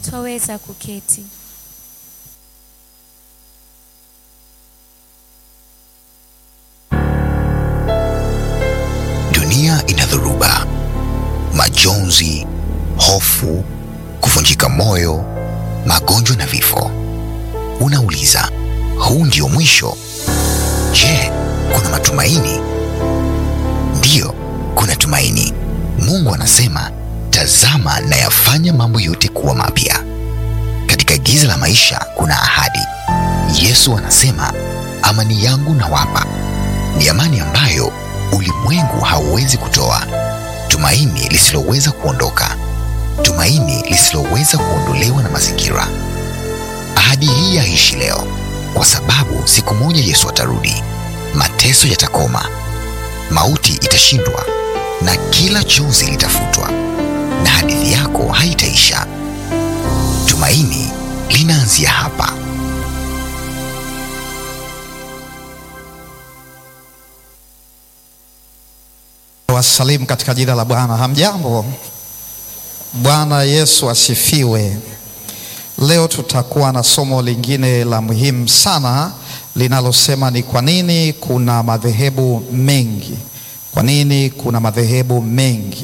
twaweza kuketi. Dunia ina dhoruba, majonzi, hofu, kuvunjika moyo, magonjwa na vifo. Unauliza, huu ndio mwisho? Je, kuna matumaini? Ndiyo, kuna tumaini. Mungu anasema, tazama nayafanya mambo yote kuwa mapya. Katika giza la maisha kuna ahadi. Yesu anasema, amani yangu nawapa, ni amani ambayo ulimwengu hauwezi kutoa, tumaini lisiloweza kuondoka, tumaini lisiloweza kuondolewa na mazingira. Ahadi hii yaishi leo, kwa sababu siku moja Yesu atarudi, mateso yatakoma, mauti itashindwa, na kila chozi litafutwa, na hadithi yako haitaisha. Tumaini linaanzia hapa. Wasalimu katika jina la Bwana. Hamjambo? Bwana Yesu asifiwe. Leo tutakuwa na somo lingine la muhimu sana linalosema ni kwa nini kuna madhehebu mengi. Kwa nini kuna madhehebu mengi?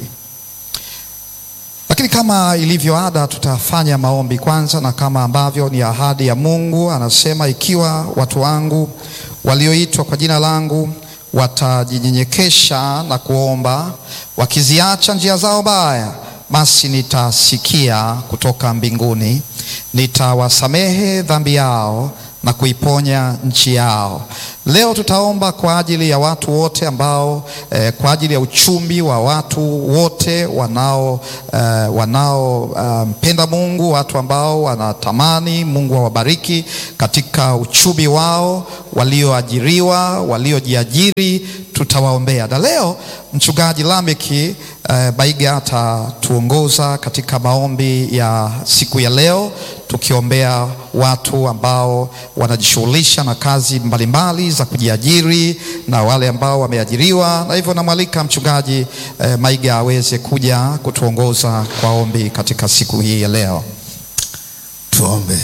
Lakini kama ilivyo ada, tutafanya maombi kwanza, na kama ambavyo ni ahadi ya Mungu, anasema ikiwa watu wangu walioitwa kwa jina langu watajinyenyekesha na kuomba, wakiziacha njia zao baya, basi nitasikia kutoka mbinguni, nitawasamehe dhambi yao na kuiponya nchi yao. Leo tutaomba kwa ajili ya watu wote ambao eh, kwa ajili ya uchumi wa watu wote wanao eh, wanaompenda uh, Mungu, watu ambao wanatamani Mungu awabariki katika uchumi wao, walioajiriwa, waliojiajiri, tutawaombea. Na leo mchungaji Lameki eh, Baiga atatuongoza katika maombi ya siku ya leo tukiombea watu ambao wanajishughulisha na kazi mbalimbali za kujiajiri na wale ambao wameajiriwa, na hivyo namwalika mchungaji eh, Maiga aweze kuja kutuongoza kwa ombi katika siku hii ya leo. Tuombe.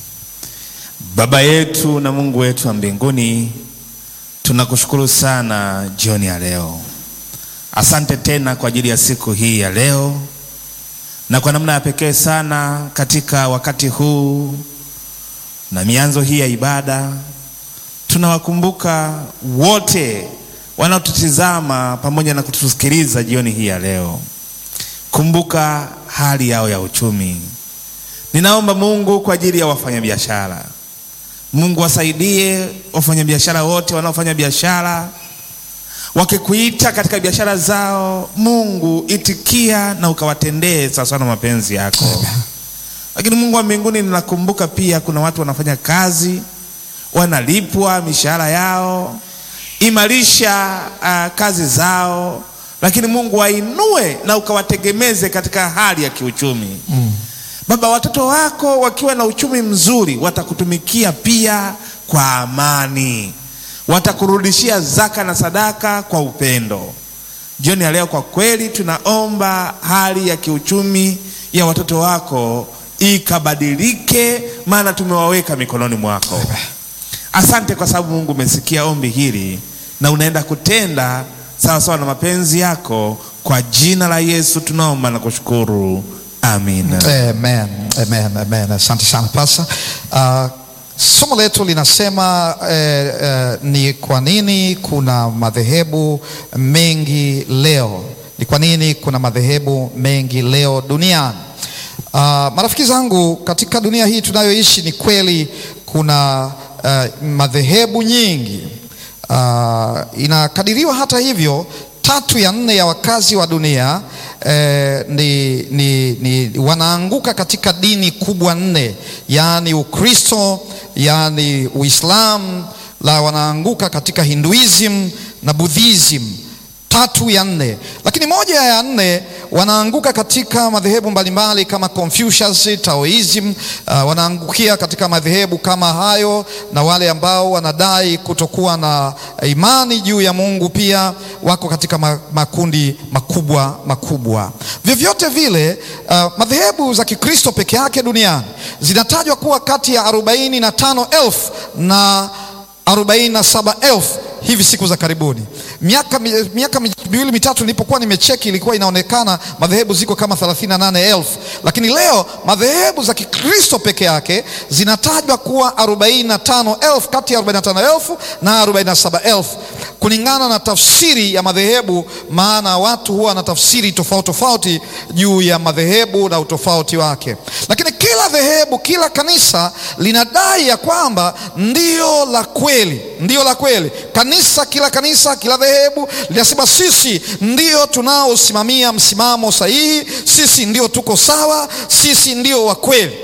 Baba yetu na Mungu wetu wa mbinguni, tunakushukuru sana jioni ya leo. Asante tena kwa ajili ya siku hii ya leo, na kwa namna ya pekee sana katika wakati huu na mianzo hii ya ibada, tunawakumbuka wote wanaotutizama pamoja na kutusikiliza jioni hii ya leo. Kumbuka hali yao ya uchumi. Ninaomba Mungu kwa ajili ya wafanyabiashara. Mungu wasaidie wafanyabiashara wote wanaofanya biashara, wakikuita katika biashara zao, Mungu itikia na ukawatendee sawasawa na mapenzi yako. Lakini Mungu wa mbinguni, ninakumbuka pia kuna watu wanafanya kazi, wanalipwa mishahara yao, imarisha uh, kazi zao, lakini Mungu wainue na ukawategemeze katika hali ya kiuchumi mm. Baba, watoto wako wakiwa na uchumi mzuri watakutumikia pia kwa amani, watakurudishia zaka na sadaka kwa upendo. Jioni ya leo, kwa kweli tunaomba hali ya kiuchumi ya watoto wako ikabadilike, maana tumewaweka mikononi mwako. Asante kwa sababu Mungu umesikia ombi hili na unaenda kutenda sawa sawa na mapenzi yako. Kwa jina la Yesu tunaomba na kushukuru. Amina. Amen, amen, amen. Asante sana pasa. Uh, somo letu linasema eh, eh, ni kwa nini kuna madhehebu mengi leo. Ni kwa nini kuna madhehebu mengi leo duniani? Uh, marafiki zangu, katika dunia hii tunayoishi, ni kweli kuna uh, madhehebu nyingi. Uh, inakadiriwa hata hivyo tatu ya nne ya wakazi wa dunia eh, ni, ni, ni wanaanguka katika dini kubwa nne, yaani Ukristo, yaani Uislamu, la wanaanguka katika Hinduism na Buddhism. tatu ya nne, lakini moja ya nne wanaanguka katika madhehebu mbalimbali kama Confucius, Taoism. Uh, wanaangukia katika madhehebu kama hayo, na wale ambao wanadai kutokuwa na imani juu ya Mungu pia wako katika makundi makubwa makubwa. Vyovyote vile, uh, madhehebu za Kikristo peke yake duniani zinatajwa kuwa kati ya arobaini na tano elfu na arobaini na saba elfu hivi siku za karibuni. Miaka miaka miwili mitatu nilipokuwa nimecheki, ilikuwa inaonekana madhehebu ziko kama 38,000 lakini leo madhehebu za Kikristo peke yake zinatajwa kuwa 45,000 kati ya 45,000 na 47,000 kulingana na tafsiri ya madhehebu, maana watu huwa na tafsiri tofauti tofauti juu ya madhehebu na utofauti wake, lakini kila dhehebu, kila kanisa linadai ya kwamba ndio la kweli, ndio la kweli. Kanisa, kila kanisa, kila dhehebu linasema sisi ndio tunaosimamia msimamo sahihi, sisi ndio tuko sawa, sisi ndio wa kweli.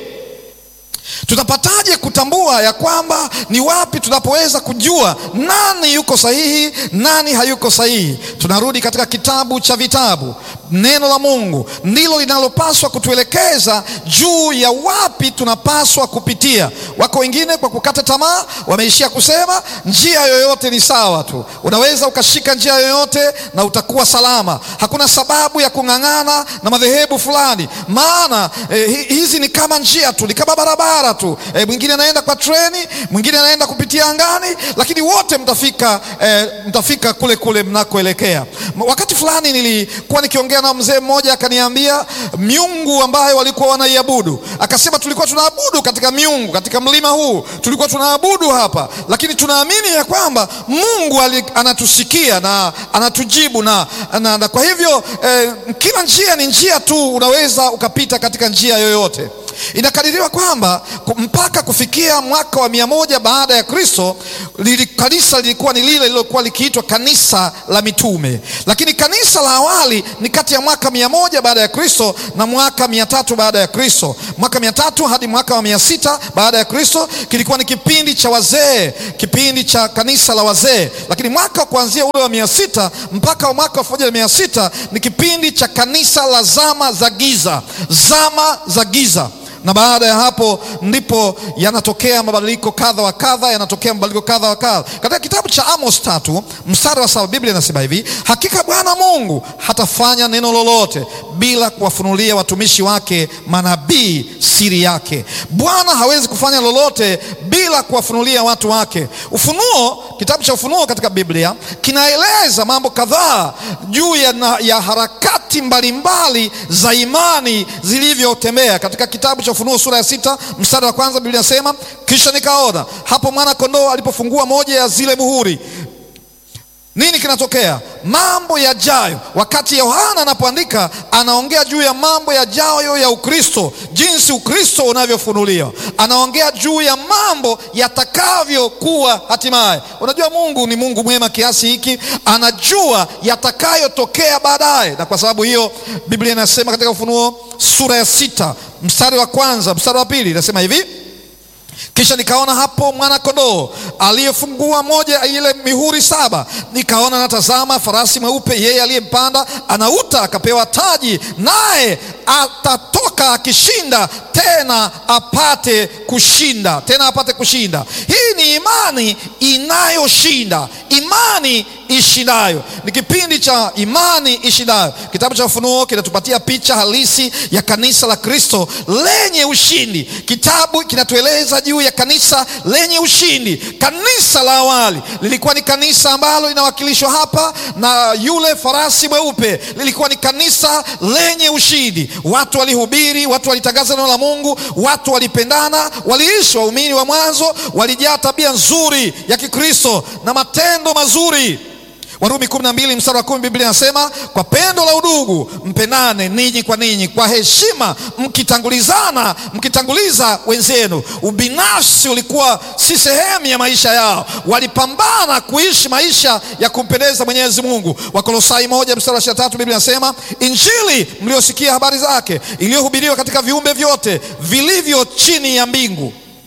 Tutapataje kutambua ya kwamba ni wapi tunapoweza kujua nani yuko sahihi, nani hayuko sahihi? Tunarudi katika kitabu cha vitabu. Neno la Mungu ndilo linalopaswa kutuelekeza juu ya wapi tunapaswa kupitia. Wako wengine kwa kukata tamaa wameishia kusema njia yoyote ni sawa tu, unaweza ukashika njia yoyote na utakuwa salama. Hakuna sababu ya kung'ang'ana na madhehebu fulani, maana eh, hizi ni kama njia tu, ni kama barabara tu. Eh, mwingine anaenda kwa treni, mwingine anaenda kupitia angani, lakini wote mtafika, eh, mtafika kule kule mnakoelekea. Wakati fulani nilikuwa nikiongea na mzee mmoja akaniambia miungu ambayo walikuwa wanaiabudu, akasema tulikuwa tunaabudu katika miungu katika mlima huu tulikuwa tunaabudu hapa, lakini tunaamini ya kwamba Mungu ali, anatusikia na anatujibu na, na, na kwa hivyo eh, kila njia ni njia tu, unaweza ukapita katika njia yoyote. Inakadiriwa kwamba mpaka kufikia mwaka wa mia moja baada ya Kristo lili, kanisa lilikuwa ni lile lililokuwa likiitwa kanisa la mitume, lakini kanisa la awali ni kati ya mwaka mia moja baada ya Kristo na mwaka mia tatu baada ya Kristo. Mwaka mia tatu hadi mwaka wa mia sita baada ya Kristo kilikuwa ni kipindi cha wazee, kipindi cha kanisa la wazee, lakini mwaka kuanzia ule wa mia sita mpaka mwaka wa elfu moja na mia sita ni kipindi cha kanisa la zama za giza, zama za giza na baada ya hapo ndipo yanatokea mabadiliko kadha wa kadha, yanatokea mabadiliko kadha wa kadha. Katika kitabu cha Amos tatu mstari wa saba Biblia inasema hivi, hakika Bwana Mungu hatafanya neno lolote bila kuwafunulia watumishi wake manabii siri yake. Bwana hawezi kufanya lolote bila kuwafunulia watu wake. Ufunuo, kitabu cha Ufunuo katika Biblia kinaeleza mambo kadhaa juu ya, ya harakati mbalimbali za imani zilivyotembea. Katika kitabu cha Ufunuo sura ya sita mstari wa kwanza Biblia inasema, kisha nikaona hapo mwana kondoo alipofungua moja ya zile muhuri nini kinatokea? Mambo yajayo. Wakati Yohana anapoandika, anaongea juu ya mambo yajayo ya Ukristo, jinsi Ukristo unavyofunuliwa. Anaongea juu ya mambo yatakavyokuwa hatimaye. Unajua, Mungu ni Mungu mwema kiasi hiki, anajua yatakayotokea baadaye, na kwa sababu hiyo Biblia inasema katika Ufunuo sura ya sita mstari wa kwanza mstari wa pili inasema hivi kisha nikaona hapo mwana kondoo aliyefungua moja ile mihuri saba, nikaona natazama farasi mweupe, yeye aliyempanda anauta, akapewa taji, naye atatoka akishinda, tena apate kushinda, tena apate kushinda. Hii ni imani inayoshinda, imani ishindayo. Ni kipindi cha imani ishindayo. Kitabu cha Ufunuo kinatupatia picha halisi ya kanisa la Kristo lenye ushindi. Kitabu kinatueleza juu ya kanisa lenye ushindi. Kanisa la awali lilikuwa ni kanisa ambalo linawakilishwa hapa na yule farasi mweupe, lilikuwa ni kanisa lenye ushindi. Watu walihubiri, watu walitangaza neno la Mungu, watu walipendana, waliishi. Waumini wa mwanzo walijaa tabia nzuri ya Kikristo na matendo mazuri. Warumi kumi na mbili mstari wa kumi Biblia inasema kwa pendo la udugu mpendane ninyi kwa ninyi, kwa heshima mkitangulizana, mkitanguliza wenzenu. Ubinafsi ulikuwa si sehemu ya maisha yao, walipambana kuishi maisha ya kumpendeza Mwenyezi Mungu. Wakolosai moja mstari wa ishirini na tatu Biblia inasema injili mliosikia habari zake, iliyohubiriwa katika viumbe vyote vilivyo chini ya mbingu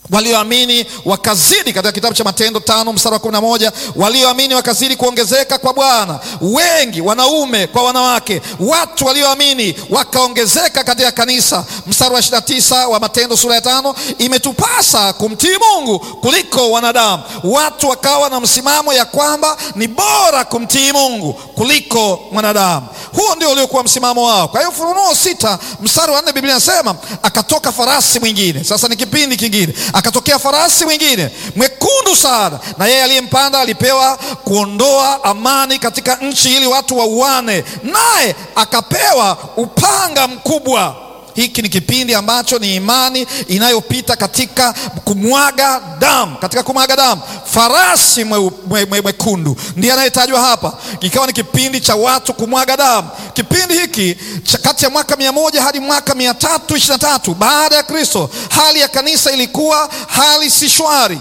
walioamini wakazidi, katika kitabu cha Matendo tano mstari wa kumi na moja walioamini wakazidi kuongezeka kwa Bwana, wengi wanaume kwa wanawake. Watu walioamini wakaongezeka katika kanisa. Mstari wa ishirini na tisa wa Matendo sura ya tano imetupasa kumtii Mungu kuliko wanadamu. Watu wakawa na msimamo ya kwamba ni bora kumtii Mungu kuliko mwanadamu. Huo ndio uliokuwa msimamo wao. Kwa hiyo Ufunuo sita mstari wa nne Biblia inasema akatoka farasi mwingine. Sasa ni kipindi kingine akatokea farasi mwingine mwekundu sana, na yeye aliyempanda alipewa kuondoa amani katika nchi, ili watu wauane, naye akapewa upanga mkubwa. Hiki ni kipindi ambacho ni imani inayopita katika kumwaga damu, katika kumwaga damu. Farasi mwekundu mwe, mwe ndiye anayetajwa hapa, ikawa ni kipindi cha watu kumwaga damu. Kipindi hiki cha kati ya mwaka mia moja hadi mwaka mia tatu ishirini na tatu baada ya Kristo, hali ya kanisa ilikuwa hali si shwari.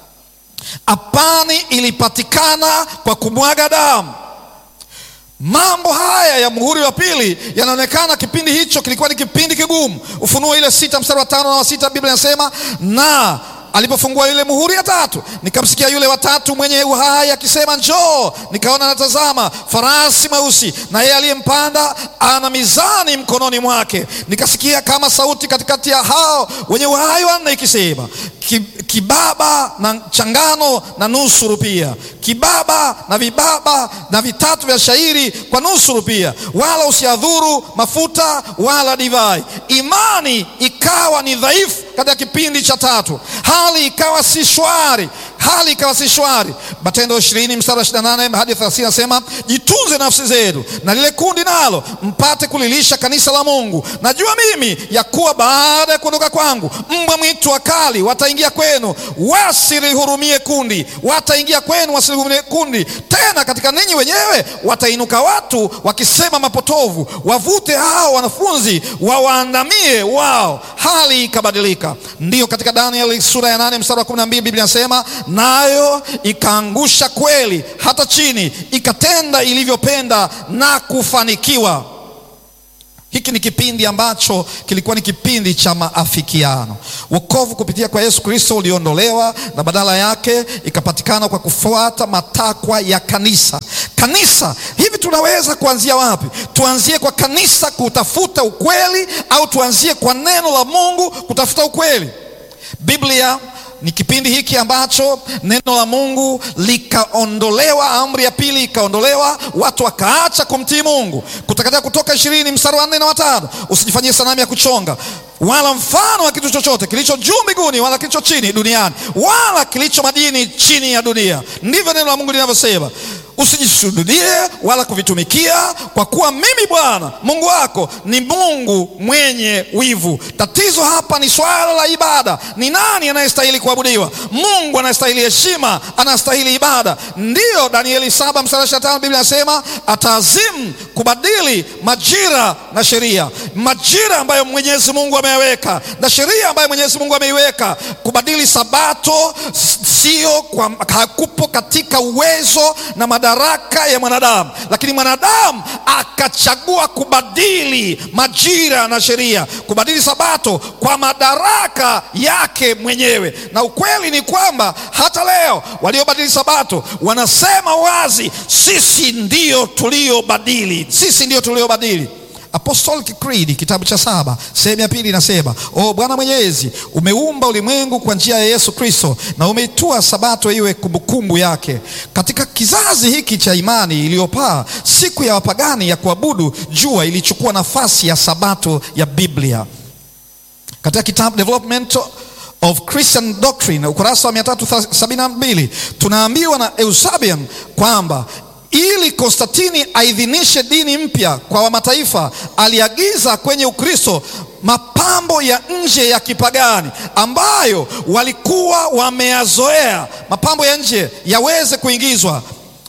Amani ilipatikana kwa kumwaga damu. Mambo haya ya muhuri wa pili yanaonekana kipindi hicho kilikuwa ni kipindi kigumu. Ufunuo ile sita mstari wa tano na wa sita Biblia inasema na alipofungua ile muhuri ya tatu, nikamsikia yule watatu mwenye uhai akisema, njoo. Nikaona natazama farasi mweusi, na yeye aliyempanda ana mizani mkononi mwake. Nikasikia kama sauti katikati ya hao wenye uhai wanne ikisema, kibaba na changano na nusu rupia, kibaba na vibaba na vitatu vya shairi kwa nusu rupia, wala usiadhuru mafuta wala divai. Imani ikawa ni dhaifu katika kipindi cha tatu, hali ikawa si shwari, hali ikawa si shwari. Matendo ishirini mstari wa ishirini na nane hadi thelathini nasema jitunze nafsi zenu na lile kundi nalo, mpate kulilisha kanisa la Mungu. Najua mimi ya kuwa baada ya kuondoka kwangu mbwa mwitu wakali wataingia kwenu, wasilihurumie kundi, wataingia kwenu, wasilihurumie kundi. Tena katika ninyi wenyewe watainuka watu wakisema mapotovu, wavute hao wanafunzi wawaandamie wao. Hali ikabadilika. Ndiyo, katika Danieli sura ya nane mstari wa kumi na mbili Biblia inasema nayo ikaangusha kweli hata chini, ikatenda ilivyopenda na kufanikiwa. Hiki ni kipindi ambacho kilikuwa ni kipindi cha maafikiano. Wokovu kupitia kwa Yesu Kristo uliondolewa na badala yake ikapatikana kwa kufuata matakwa ya kanisa. Kanisa hivi, tunaweza kuanzia wapi? Tuanzie kwa kanisa kutafuta ukweli, au tuanzie kwa neno la Mungu kutafuta ukweli? Biblia ni kipindi hiki ambacho neno la Mungu likaondolewa, amri ya pili ikaondolewa, watu wakaacha kumtii Mungu. Kutoka Kutoka ishirini mstari wa nne na watano usijifanyie sanamu ya kuchonga wala mfano wa kitu chochote kilicho juu mbinguni wala kilicho chini duniani wala kilicho majini chini ya dunia. Ndivyo neno la Mungu linavyosema. Usijisujudie wala kuvitumikia, kwa kuwa mimi Bwana Mungu wako ni Mungu mwenye wivu. Tatizo hapa ni swala la ibada. Ni nani anayestahili kuabudiwa? Mungu anastahili heshima, anastahili ibada. Ndiyo Danieli saba mstari ishirini na tano Biblia inasema ataazimu kubadili majira na sheria, majira ambayo Mwenyezi Mungu ameyaweka na sheria ambayo Mwenyezi Mungu ameiweka. Kubadili sabato sio kwa, hakupo katika uwezo na madaraka ya mwanadamu, lakini mwanadamu akachagua kubadili majira na sheria, kubadili sabato kwa madaraka yake mwenyewe. Na ukweli ni kwamba hata leo waliobadili sabato wanasema wazi, sisi ndio tuliobadili, sisi ndio tuliobadili. Apostolic Creed kitabu cha saba sehemu ya pili inasema, o Bwana Mwenyezi, umeumba ulimwengu kwa njia ya Yesu Kristo na umeitua sabato iwe kumbukumbu yake. Katika kizazi hiki cha imani iliyopaa, siku ya wapagani ya kuabudu jua ilichukua nafasi ya sabato ya Biblia. Katika kitabu Development of Christian Doctrine ukurasa wa 372 tunaambiwa na Eusebian kwamba ili Konstantini aidhinishe dini mpya kwa mataifa, aliagiza kwenye Ukristo mapambo ya nje ya kipagani ambayo walikuwa wameyazoea, mapambo ya nje yaweze kuingizwa.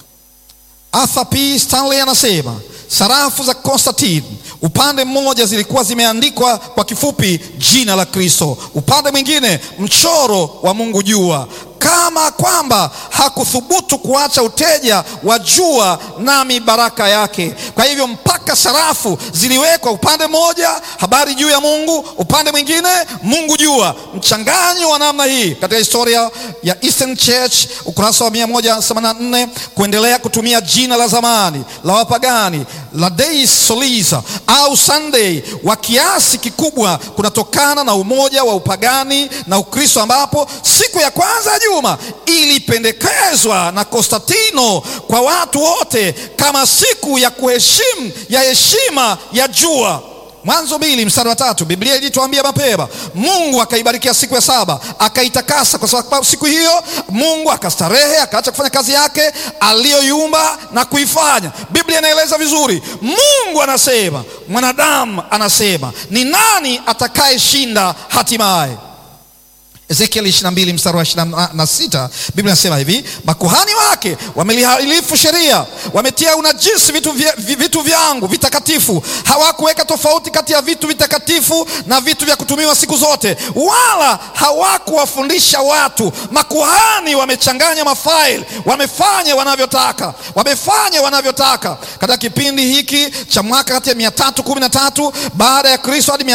Arthur P. Stanley anasema sarafu za Konstantini upande mmoja zilikuwa zimeandikwa kwa kifupi jina la Kristo, upande mwingine mchoro wa Mungu jua. kama kwamba hakuthubutu kuacha uteja wa jua nami baraka yake. Kwa hivyo mpaka sarafu ziliwekwa upande mmoja, habari juu ya Mungu, upande mwingine Mungu jua. Mchanganyo wa namna hii katika historia ya Eastern Church, ukurasa wa 184 kuendelea kutumia jina la zamani la wapagani la Deus Solis au Sunday wa kiasi kikubwa kunatokana na umoja wa upagani na Ukristo, ambapo siku ya kwanza ya juma ilipendekezwa na Konstantino kwa watu wote kama siku ya kuheshimu ya heshima ya jua. Mwanzo mbili mstari wa tatu Biblia ilituambia mapema, Mungu akaibarikia siku ya saba akaitakasa, kwa sababu siku hiyo Mungu akastarehe, akaacha kufanya kazi yake aliyoiumba na kuifanya. Biblia inaeleza vizuri, Mungu anasema, mwanadamu anasema, ni nani atakayeshinda hatimaye? Ezekiel 22 mstari wa 26, Biblia inasema hivi, makuhani wake wamelihalifu sheria, wametia unajisi vitu, vya, vitu vyangu vitakatifu. Hawakuweka tofauti kati ya vitu vitakatifu na vitu vya kutumiwa siku zote, wala hawakuwafundisha watu. Makuhani wamechanganya mafaili, wamefanya wanavyotaka, wamefanya wanavyotaka. Katika kipindi hiki cha mwaka kati ya 313 baada ya Kristo hadi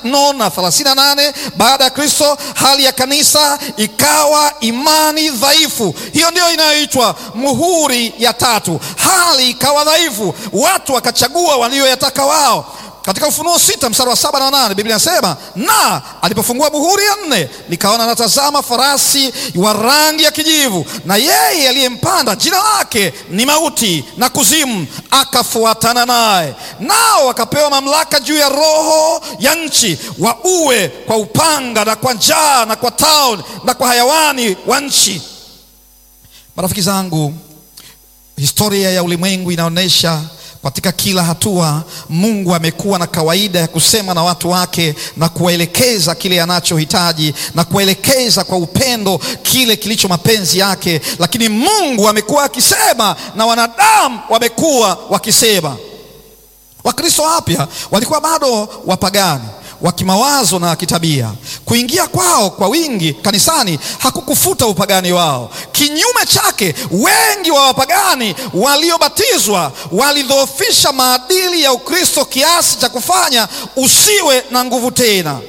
538 baada ya Kristo, hali ya kanisa ikawa imani dhaifu. Hiyo ndio inayoitwa muhuri ya tatu. Hali ikawa dhaifu, watu wakachagua walioyataka wao. Katika Ufunuo sita mstari wa saba na nane Biblia inasema na alipofungua muhuri ya nne, nikaona natazama farasi wa rangi ya kijivu, na yeye aliyempanda jina lake ni Mauti na Kuzimu, akafuatana naye. Nao wakapewa mamlaka juu ya roho ya nchi, wauwe kwa upanga na kwa njaa na kwa tauni na kwa hayawani wa nchi. Marafiki zangu, historia ya ulimwengu inaonyesha katika kila hatua Mungu amekuwa na kawaida ya kusema na watu wake na kuwaelekeza kile anachohitaji na kuwaelekeza kwa upendo kile kilicho mapenzi yake, lakini Mungu amekuwa akisema na wanadamu wamekuwa wakisema. Wakristo wapya walikuwa bado wapagani wa kimawazo na kitabia. Kuingia kwao kwa wingi kanisani hakukufuta upagani wao. Kinyume chake, wengi wa wapagani waliobatizwa walidhoofisha maadili ya Ukristo kiasi cha kufanya usiwe na nguvu tena.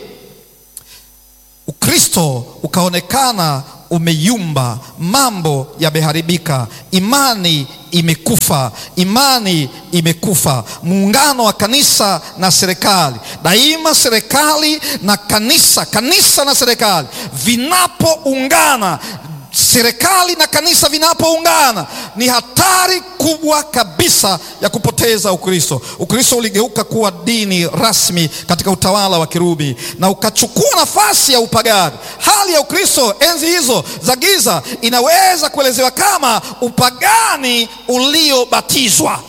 Ukristo ukaonekana umeyumba, mambo yameharibika, imani imekufa, imani imekufa. Muungano wa kanisa na serikali, daima serikali na kanisa, kanisa na serikali vinapoungana serikali na kanisa vinapoungana ni hatari kubwa kabisa ya kupoteza Ukristo. Ukristo uligeuka kuwa dini rasmi katika utawala wa Kirumi na ukachukua nafasi ya upagani. Hali ya Ukristo enzi hizo za giza inaweza kuelezewa kama upagani uliobatizwa.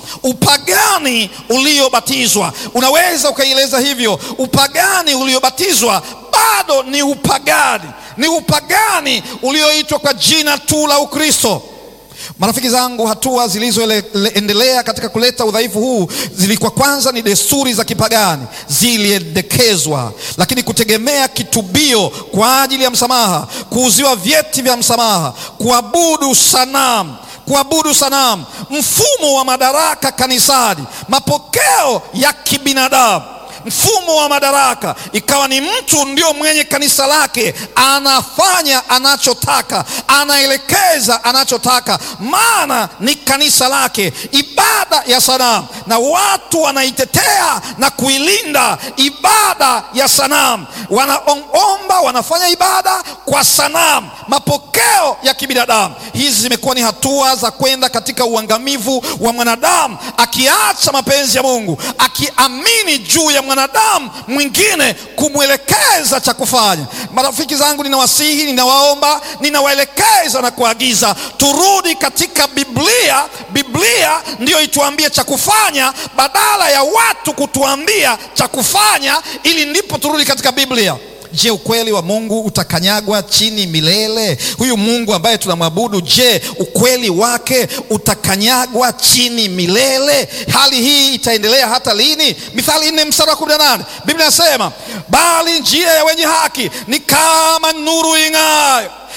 Upagani uliobatizwa, unaweza ukaieleza hivyo. Upagani uliobatizwa bado ni upagani ni upagani ulioitwa kwa jina tu la Ukristo. Marafiki zangu, hatua zilizoendelea katika kuleta udhaifu huu zilikuwa kwanza ni desturi za kipagani ziliendekezwa, lakini kutegemea kitubio kwa ajili ya msamaha, kuuziwa vyeti vya msamaha, kuabudu sanamu kuabudu sanamu, mfumo wa madaraka kanisani, mapokeo ya kibinadamu mfumo wa madaraka ikawa ni mtu ndio mwenye kanisa lake, anafanya anachotaka, anaelekeza anachotaka, maana ni kanisa lake. Ibada ya sanamu, na watu wanaitetea na kuilinda ibada ya sanamu, wanaomba, wanafanya ibada kwa sanamu, mapokeo ya kibinadamu. Hizi zimekuwa ni hatua za kwenda katika uangamivu wa mwanadamu, akiacha mapenzi ya Mungu, akiamini juu ya mwanadamu mwingine kumwelekeza cha kufanya. Marafiki zangu, ninawasihi, ninawaomba, ninawaelekeza na kuagiza turudi katika Biblia. Biblia ndiyo ituambie cha kufanya badala ya watu kutuambia cha kufanya, ili ndipo turudi katika Biblia. Je, ukweli wa Mungu utakanyagwa chini milele? Huyu Mungu ambaye tunamwabudu, je, ukweli wake utakanyagwa chini milele? Hali hii itaendelea hata lini? Mithali nne mstari wa kumi na nane Biblia inasema bali njia ya wenye haki ni kama nuru ing'ayo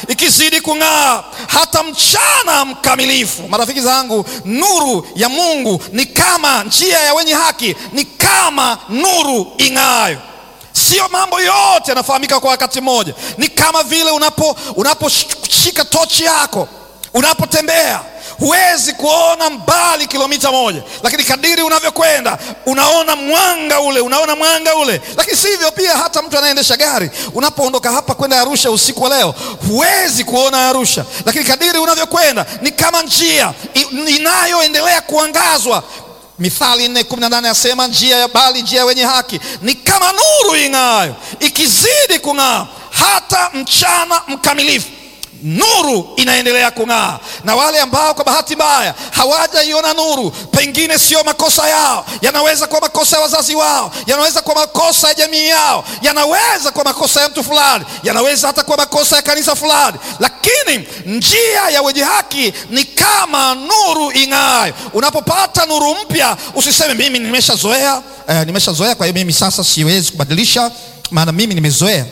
ikizidi kung'aa hata mchana mkamilifu. Marafiki zangu, nuru ya Mungu ni kama njia ya wenye haki, ni kama nuru ing'aayo. Sio mambo yote yanafahamika kwa wakati mmoja. Ni kama vile unapo unaposhika tochi yako, unapotembea huwezi kuona mbali kilomita moja, lakini kadiri unavyokwenda unaona mwanga ule, unaona mwanga ule. Lakini si hivyo pia, hata mtu anayeendesha gari, unapoondoka hapa kwenda Arusha usiku wa leo, huwezi kuona Arusha, lakini kadiri unavyokwenda ni kama njia inayoendelea kuangazwa. Mithali nne kumi na nane asema njia ya bali njia ya wenye haki ni kama nuru ing'aayo, ikizidi kung'aa hata mchana mkamilifu nuru inaendelea kung'aa. Na wale ambao kwa bahati mbaya hawajaiona nuru, pengine sio makosa yao, yanaweza kuwa makosa ya wazazi wao, yanaweza kuwa makosa ya jamii yao, yanaweza kuwa makosa ya mtu fulani, yanaweza hata kuwa makosa ya kanisa fulani, lakini njia ya wenye haki ni kama nuru ing'aayo. Unapopata nuru mpya, usiseme mimi nimeshazoea, eh, nimeshazoea, kwa hiyo mimi sasa siwezi kubadilisha, maana mimi nimezoea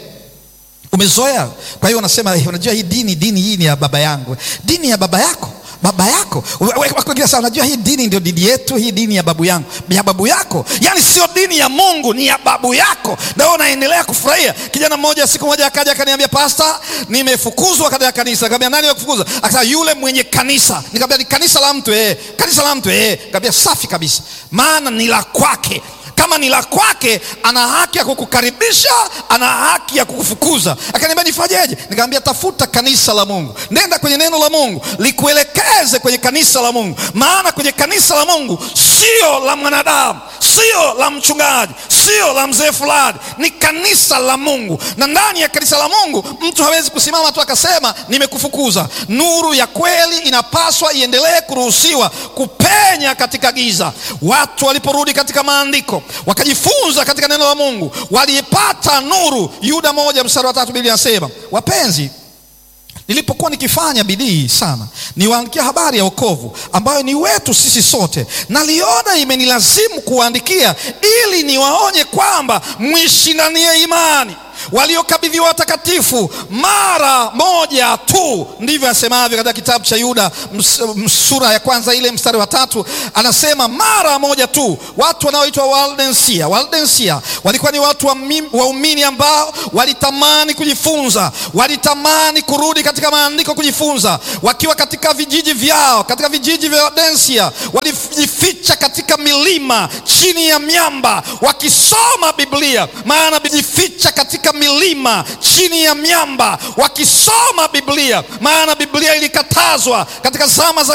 umezoea. Kwa hiyo unasema unajua, hii dini dini hii ni ya baba yangu. Dini ya baba yako baba yako sasa, unajua hii dini ndio dini yetu, hii dini ya babu yangu, ya babu yako. Yani sio dini ya Mungu, ni ya babu yako, na wewe unaendelea kufurahia. Kijana mmoja siku moja akaja akaniambia, pasta, nimefukuzwa katika kanisa. Nikamwambia, nani akufukuza? Akasema, yule mwenye kanisa. Nikamwambia, ni kanisa la mtu eh? Kanisa la mtu eh? Nikamwambia, safi kabisa, maana ni la kwake kama ni la kwake, ana haki ya kukukaribisha, ana haki ya kukufukuza. Akaniambia nifanyeje? Nikamwambia tafuta kanisa la Mungu, nenda kwenye neno la Mungu likuelekeze kwenye kanisa la Mungu, maana kwenye kanisa la Mungu sio la mwanadamu, sio la mchungaji, sio la mzee fulani, ni kanisa la Mungu. Na ndani ya kanisa la Mungu mtu hawezi kusimama tu akasema nimekufukuza. Nuru ya kweli inapaswa iendelee kuruhusiwa kupenya katika giza. Watu waliporudi katika maandiko wakajifunza katika neno la Mungu, walipata nuru. Yuda moja mstari wa tatu Biblia inasema, wapenzi, nilipokuwa nikifanya bidii sana niwaandikia habari ya wokovu ambayo ni wetu sisi sote, naliona imenilazimu kuwaandikia ili niwaonye kwamba mwishindanie imani waliokabidhiwa watakatifu mara moja tu. Ndivyo asemavyo katika kitabu cha Yuda sura ya kwanza ile mstari wa tatu, anasema mara moja tu. Watu wanaoitwa Waldensia, Waldensia walikuwa ni watu waumini ambao walitamani kujifunza, walitamani kurudi katika maandiko kujifunza. Wakiwa katika vijiji vyao, katika vijiji vya Waldensia, walijificha katika milima, chini ya miamba, wakisoma Biblia, maana jificha katika milima chini ya miamba wakisoma Biblia, maana Biblia ilikatazwa katika zama za